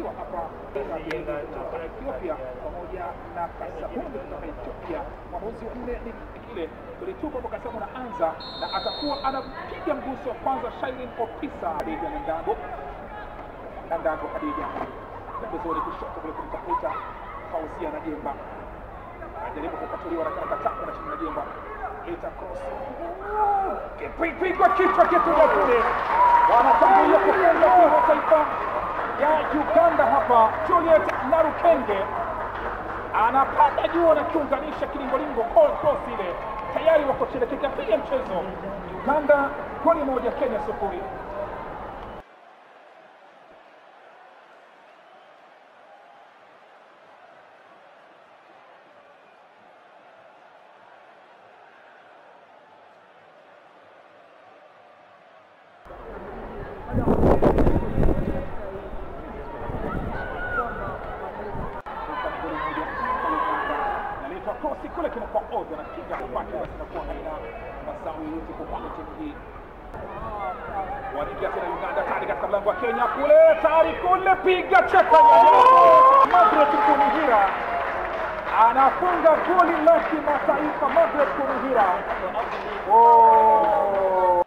ikiwa hapa kutoka Ethiopia pamoja na Kasabunde kutoka Ethiopia. Mwamuzi wa nne ni kile tulitupa kwa Kasabunde anaanza na atakuwa anapiga mguso wa kwanza Shairin Opisa Hadija na Ndago na Ndago Hadija pembezoni kushoto kule kumtafuta Fauzia na Jemba anajaribu kukatuliwa na karakataka na chini na Jemba ita cross kipigwa kichwa kituja kule wanatangulia kufunga timu ya taifa ya Uganda hapa. Juliet Narukenge anapanda juu na kiunganisha kilingolingo call cross ile, tayari wako chini, kikapiga mchezo Uganda goli moja, Kenya sufuri. naletwa krosi kule kinakuwa ovyo na kiga kwake, basi inakuwa haina mazao yoyote kwa upande wa timu hii. Wanaingia tena Uganda tayari katika mlango wa Kenya kule, tayari kule, piga cheka nyanyako. Margaret Kumuhira anafunga goli la kimataifa. Margaret Kumuhira oh.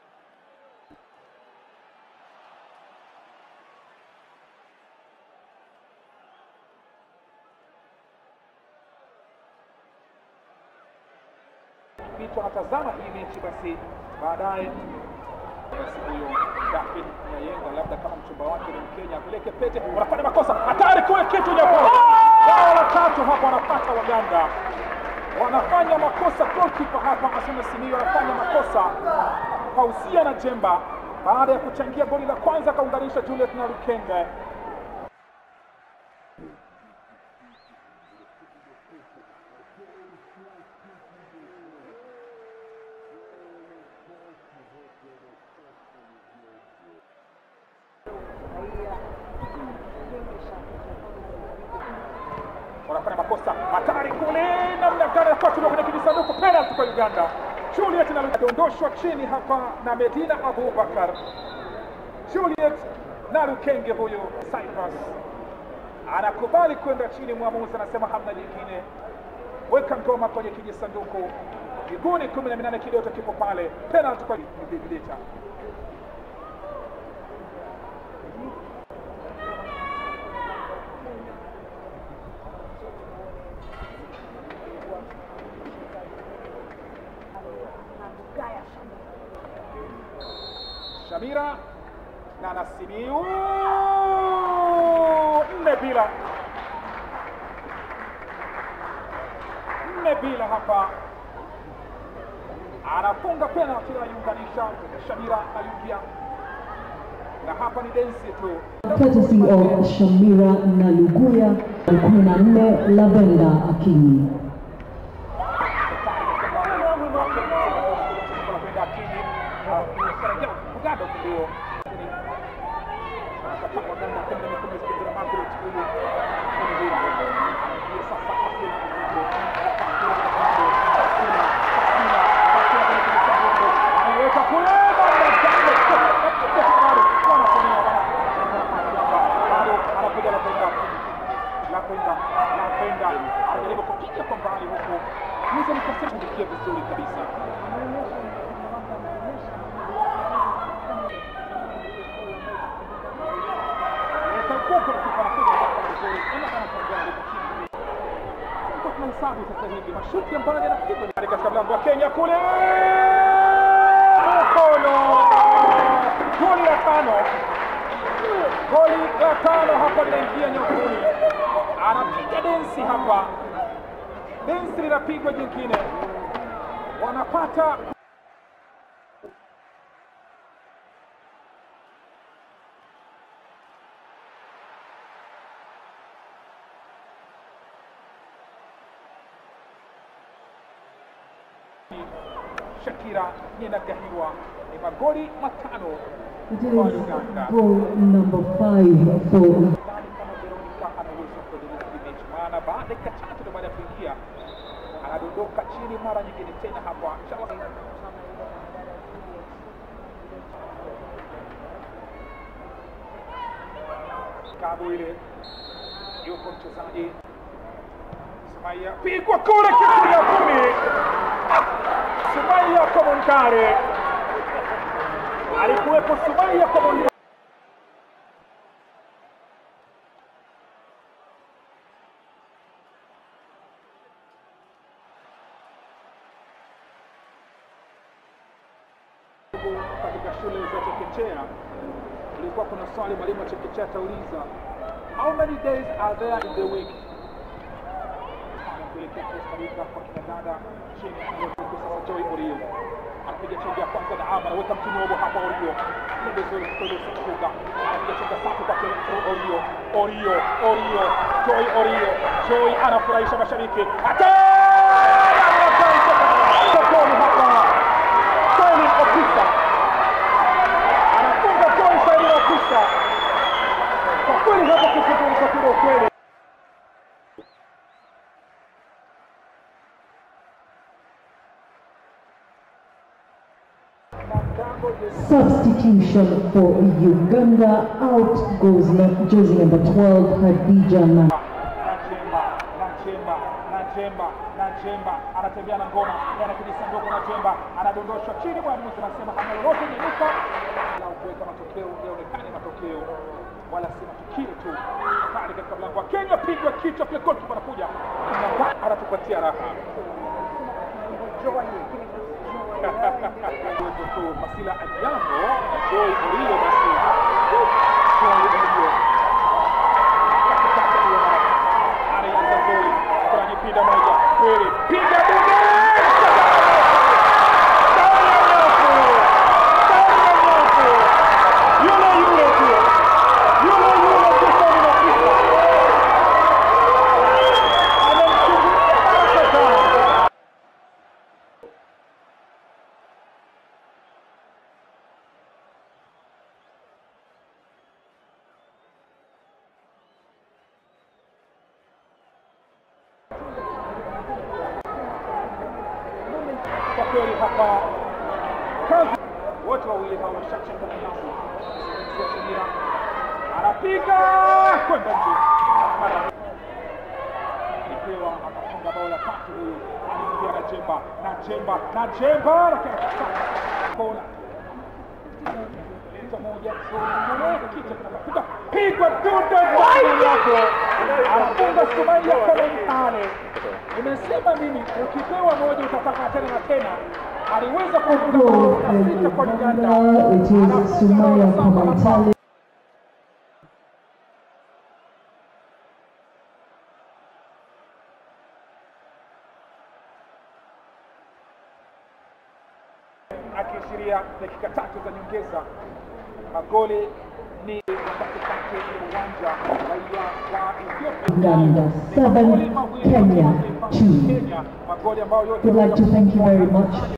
vitu anatazama hii mechi basi baadaye basi huyo Daphne Nyayenga labda kama mchumba wake ni Mkenya apeleke pete, wanafanya makosa hatari kule, kitu nyekundu. Bao la tatu hapa wanapata Waganda, wanafanya makosa. Goalkeeper hapa Asuna Simiyu anafanya makosa, Fauzia na Jemba baada ya kuchangia goli la kwanza akaunganisha Juliet na Lukenge. wanafanya makosa hatari kule, namna gani anafuatiliwa kwenye kijisanduku, penalty kwa Uganda. Juliet na adondoshwa chini hapa na Medina Abubakar. Juliet na Lukenge huyu Cyprus anakubali kwenda chini, mwamuzi anasema hamna jingine, weka ngoma kwenye kijisanduku. Miguuni kumi na minane kidoto kipo pale, penalty kwa Vidita. Shamira na Nasimiu nne bila nne bila hapa, anafunga penalti anaiunganisha Shamira Ayubia, na hapa ni densi tu. courtesy of Shamira Naluguya, 14 Lavenda Akinyi. anajaribu kupiga kwa mbali huku Musa nikasema kufikia vizuri kabisa tunahesabu sasa hivi mashuti ambayo yanapigwa ni katika mlango wa Kenya kule mkono goli la tano goli la tano hapa linaingia nyakuni anapiga densi hapa densi linapigwa jingine wanapata Shakira Nyenagahiwa ni magoli matano It kwa is Uganda. goal number five for Sidhani kama Veronica anaweza kuendelea hii mechi, maana baada ya dakika chache tu baada ya kuingia anadondoka chini mara nyingine tena hapa. Inshallah Kabwile yupo mchezaji Sumaiya, pigwa kule kitu ya kumi. Sumaiya Komontare alikuwepo, Sumaiya Komontare katika shule za chekechea kulikuwa kuna swali mwalimu wa chekechea atauliza how many days are there in the week kuelekea Costa Rica kwa kina dada chini anayotoka sasa Joy Orio anapiga chenga ya kwanza na ama anaweka mtinobo hapa Orio pembezoni kutoka kufunga anapiga chenga safi kwa kile Orio Orio Orio Joy Orio Joy anafurahisha mashabiki hata sokoni hapa Salim Opisa anafunga Joy Salim Opisa kwa kweli hapo kuzungumza kuna ukweli Substitution for Uganda. Out goes nu- jersey number 12, Hadija Na. Nachemba, Nachemba, Nachemba, Nachemba anatembea na ngoma yana kijisanduku. Nachemba anadondoshwa chini, mwamuzi anasema hana lolote nyanyuka, la kuweka matokeo yaonekane matokeo wala si matukio tu. Pale katika mlango wa Kenya, pigwa kichwa kile, golikipa anakuja Kinga anatupatia raha Uwezo tu Masila Anyambo na Joy Orio, basi Joy Orio katikati ya anaanza Joy kwenye pinda moja kweli, piga dude ndani ya nyavu, ndani ya nyavu, yule yule tu, yule yule tu, Salim Opisa amemchungulia mara kadhaa. kwa kweli hapa kazi wote wawili hawa washacheza nafasi Mzee Shamira anapiga kwenda nje Mara- alipewa akafunga bao la tatu huyu aliingia na Chemba na Chemba na Chemba lakini akasaka kona Leta moja nzuri kichwa kinapiga pigwa dude ndani yako anafunga Sumaiya Komentale nimesema mimi ukipewa moja utataka tena na tena aliweza kufunga bao Goal la in sita kwa Uganda Uganda. It is Anafunga Sumaya bao saba hapa. Komentale. akiashiria dakika tatu za nyongeza. Magoli ni katikati ya uwanja raia wa Ethiopia. Uganda seven, Magoli mawili Kenya kwa taifa two. Kenya, magoli ambayo yote We'd like to thank you very much